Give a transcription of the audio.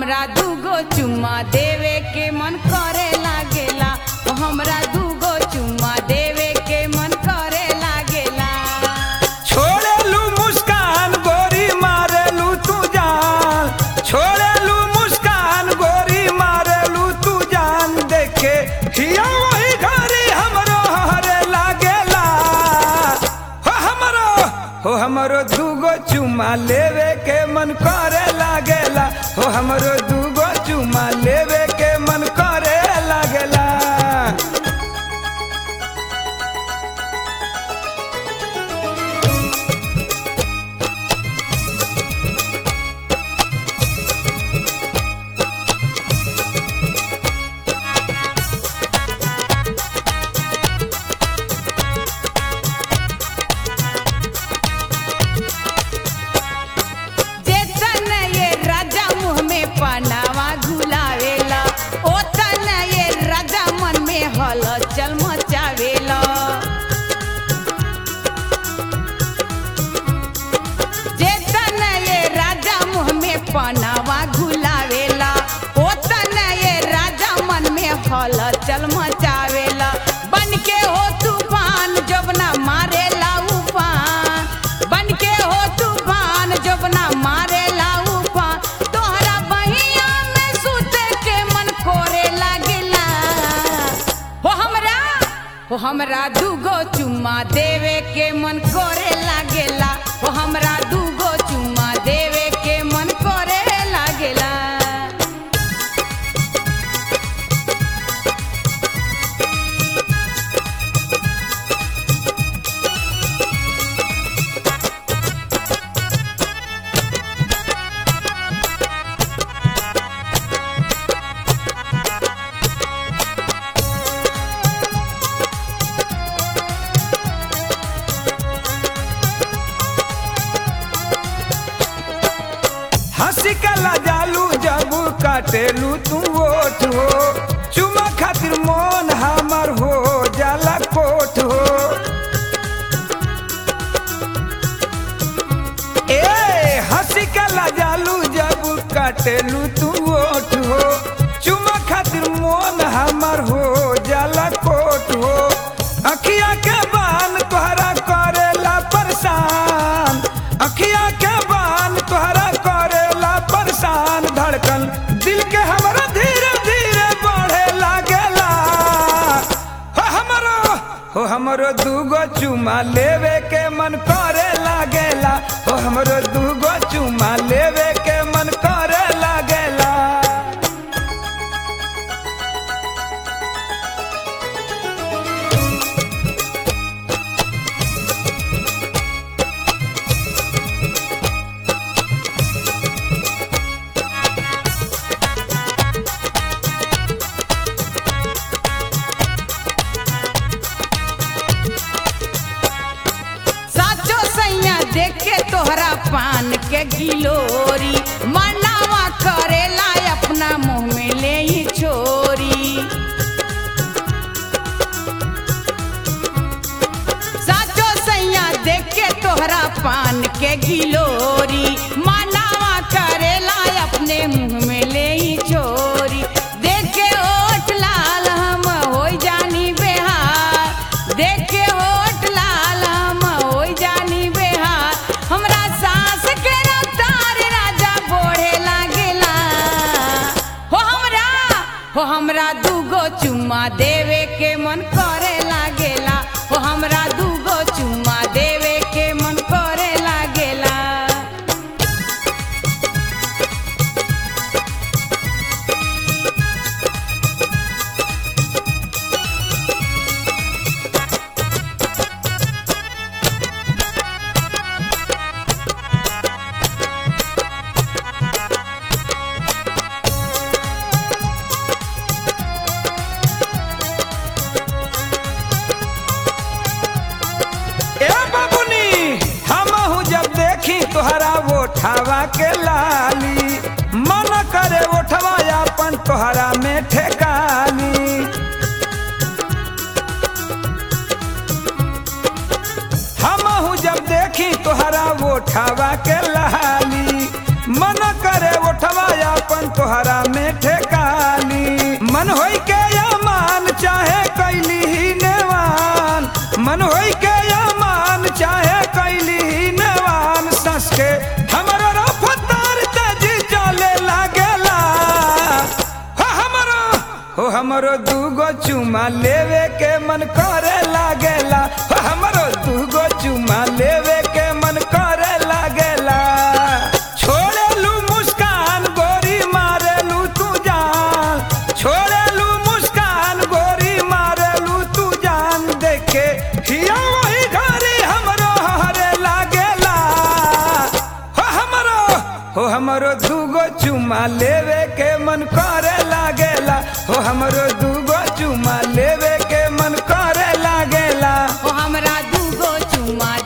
हमरा दूगो चुम्मा देवे के मन करे लागेला ओ हमरा दूगो चुम्मा देवे के मन करे लागेला छोड़ेलू मुस्कान गोरी मारेलू तू जान छोड़ेलू मुस्कान गोरी मारेलू तू जान देखे हिया वही घरी हमरो हरे लागेला हो हमरो हो हमरो दूगो चुमा लेवे के मन करे लागेला हो हमरो दूगो चुमा लेवे के मन करे लागेला जेतन ये राजा मुँह में पनावा घुलावेला ओतन ये राजा मन में हलचल मचावेला जेतन ये राजा मुँह में पनावा घुलावेला ओतन ये राजा मन में हलचल मचावेला बन के हो तूफान जबना मारेला उफान बन के हो तूफान जबना मारेला उफान तोहरा बहिया में सुते के मन कोरे लागेला हो हमरा हो हमरा दूगो चुम्मा देवे के मन करे लागेला हो हमरा दूगो चुम्मा देवे के मन करे लागेला हंसी कला जालू जब काटेलू तू ओठ हो चुमा खातिर मोन हमर हो जाला कोठ हो ए हंसी कला जालू जब काटेलू तू ओठ हो चुमा खातिर मोन हमर हो जाला कोठ हो अखिया के बान तोहरा करेला परेशान अखिया के बान तोहरा करेला परेशान धड़कन दिल के हमरा धीरे धीरे बढ़े लागेला हो हमरो हो हमरो दूगो चुमा लेवे के मन करे लागेला हो हमरो दूगो चुमा लेवे के मन करे लागेला साचो सैया देख के तोहरा पान के गिलोरी मनावा करेला अपना मुंह में ले ही छोरी साचो सैया देख के तोहरा पान के गिलोरी मनावा करेला अपने मुंह में ले ही छोरी देख के ओठ लाल हम हो जानी बेहार देख के ओठ लाल हम हो जानी बेहार हमरा सास के रफ्तार राजा बोढ़े लागेला हो हमरा हो हमरा दूगो चुम्मा देवे के मन करे लागेला हो हमरा दूगो चुम्मा देवे के मन करे लागेला ए बाबुनी हमहू जब देखी तोहरा ओठवा के लाली मन करे ओठवा अपन तोहरा में ठेकानी हमहू जब देखी तोहरा ओठवा के लाली मन करे ओठवा अपन तोहरा हो हमरो दूगो चुमा लेवे के मन करे लागेला हो हमरो दूगो चुमा लेवे के मन करे लागेला छोड़ेलू मुस्कान गोरी मारेलू तू जान छोड़ेलू मुस्कान गोरी मारेलू तू जान देखे हिया वही घरी हमरो हरे लागेला हो हमरो हो हमरो दूगो चुमा लेवे के मन करे लागेला हो हमरो दूगो चुमा लेवे के मन करे लागेला ओ हमरा दूगो चुमा